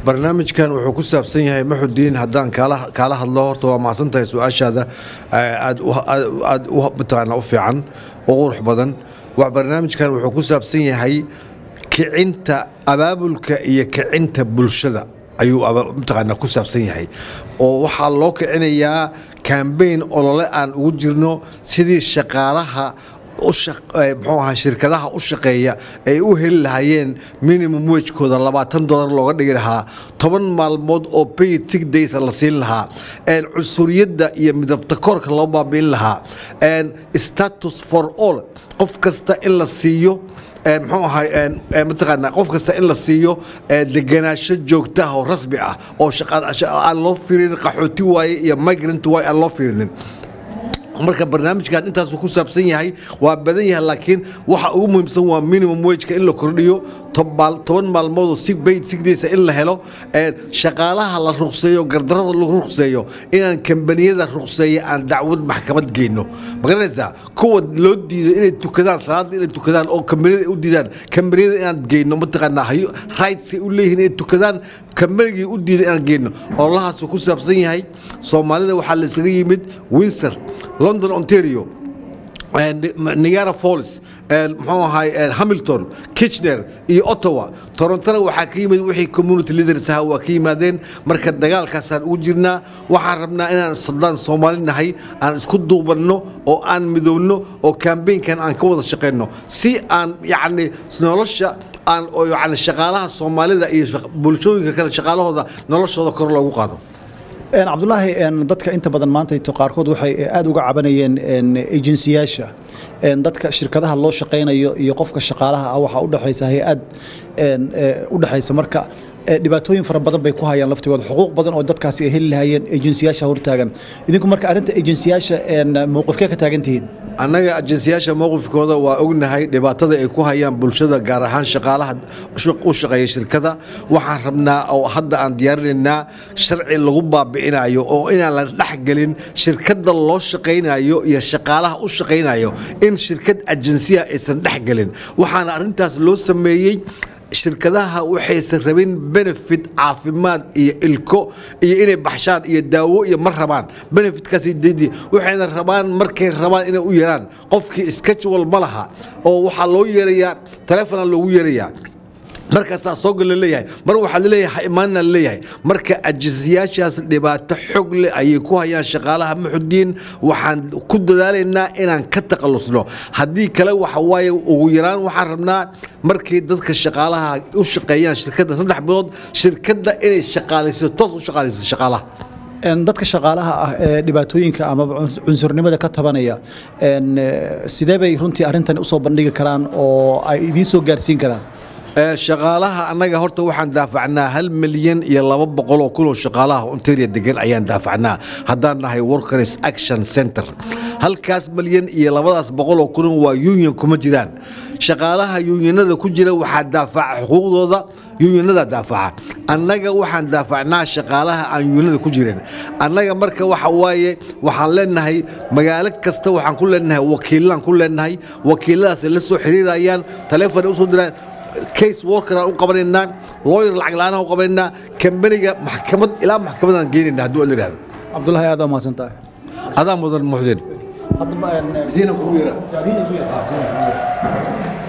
barnaamijkan wuxuu ku saabsan yahay maxudiin haddaan kaala kaala hadlo horta waa mahadsan tahay su-aashaada aad aad u mataqaana u fiican u qurux badan wa barnaamijkan wuxuu ku saabsan yahay kicinta abaabulka iyo kicinta bulshada ayuu mataqaana ku saabsan yahay oo waxaa loo kicinayaa kambayn olole aan ugu jirno sidii shaqaalaha muxuu ahaa shirkadaha u shaqeeya ay u heli lahaayeen minimum wejkooda labaatan dolar looga dhigi lahaa toban maalmood oo paid six days la siin lahaa cusuriyadda iyo midabta koorka loo baabi'in lahaa status for all qof kasta in la siiyo muxuu ahay mataqaanaa qof kasta in la siiyo deganaansho joogtaha oo rasmi ah oo aan loo fiirin qaxooti waaye iyo migrant waaye aan loo fiirinin marka barnaamijkan intaasu ku saabsan yahay waa badan yahay laakiin waxa ugu muhiimsan waa minimum wejka in la kordhiyo toban maalmoodoo si bayd sigdaysa in la helo shaqaalaha la ruqseeyo gardarada lagu ruqseeyo inaan kambaniyada ruqseeya aan dacwad maxkamad geyno magaranaysaa kuwa loo diiday inay tukadaan salaada inay tukadaan oo kambaniyada u diidaan kambaniyada inaan geyno mataqaanaa rightsay u leeyihiin inay tukadaan kambanigii u diiday inaan geyno ololahaasu ku saabsan yahay soomaalida waxaa la isaga yimid windsor london ontario niagara falls muxuu ahay hamilton kitchener iyo ottawa torontona waxaa ka yimid wixii community leaders aha waa ka yimaadeen marka dagaalkaasaan ugu jirnaa waxaan rabnaa inaan soldaan soomaali nahay aan isku duubanno oo aan midowno oo kambaynkan aan ka wada shaqayno si aan yacni nolosha aan yani shaqaalaha soomaalida iyo bulshooyinka kale shaqaalahooda noloshooda kor loogu qaado cabdulaahi dadka inta badan maanta qaarkood waxay aad uga cabanayeen ejensiyaasha dadka shirkadaha loo shaqaynayo iyo qofka shaqaalaha ah waxaa udhexaysa hay-ad udhexaysa marka dhibaatooyin fara badan bay ku hayaan laftigooda xuquuq badan oo dadkaasi ay heli lahaayeen ejensiyaasha hortaagan idinku marka arrinta ejensiyaasha mowqifkee ka taagan tihiin annaga ajensiyaasha mowqifkooda waa ognahay dhibaatada ay ku hayaan bulshada gaar ahaan shaqaalaha u shaqeeya shirkada waxaan rabnaa oo hadda aan diyaarinaynaa sharci lagu baabi'inayo oo inaan la dhexgelin shirkada loo shaqaynayo iyo shaqaalaha u shaqaynayo in shirkad ajensiya aysan dhexgelin waxaana arrintaas loo sameeyey shirkadaha waxaysan rabin benefit caafimaad iyo ilko iyo inay baxshaan iyo daawo iyo ma rabaan benefitkaas didi waxayna rabaan markay rabaan inay u yeeraan qofkii schedule ma laha oo waxaa loo yeerayaa telefona loogu yeerayaa markaasaa soogal la leeyahay mar waxaa laleeyahay ha imaanna laleeyahay marka ajisiyaashaas dhibaato xog leh ayay ku hayaan shaqaalaha muxudiin waxaan ku dadaalaynaa inaan ka takhalusno haddii kale waxa waaye ugu yaraan waxaan rabnaa markay dadka shaqaalaha u shaqeeyaan shirkadda saddex bilood shirkadda inay shaqaalayso toos u shaqaalayso shaqaalaha dadka shaqaalaha ah ee dhibaatooyinka ama cunsurnimada ka tabanaya sidee bay runtii arrintan usoo bandhigi karaan oo ay idiin soo gaarsiin karaan shaqaalaha annaga horta waxaan daafacnaa hal milyan iyo laba boqol oo kun oo shaqaalaha ontaria degan ayaan daafacnaa haddaan nahay workers action center halkaas milyan iyo labadaas boqol oo kun waa union kuma jiraan shaqaalaha yuunyanada ku jira waxaa daafaca xuquuqdooda yuunyanada daafaca annaga waxaan daafacnaa shaqaalaha aan yuunyanada ku jirin annaga marka waxa waaye waxaan leenahay magaalo kasta waxaan ku leenahay wakiilaan ku leenahay wakiiladaas la soo xiriirayaan taleefon usoo diraan case worker aan u qabanaynaa lawyer lacag la-aan u qabanaynaa kambaniga maxkamad ilaa maxkamadaan geenayna hadduu aan idhahdo cabdulahi aad waa mahadsan tahay adaa mudan muxdin haddaba diinan kugu yeraa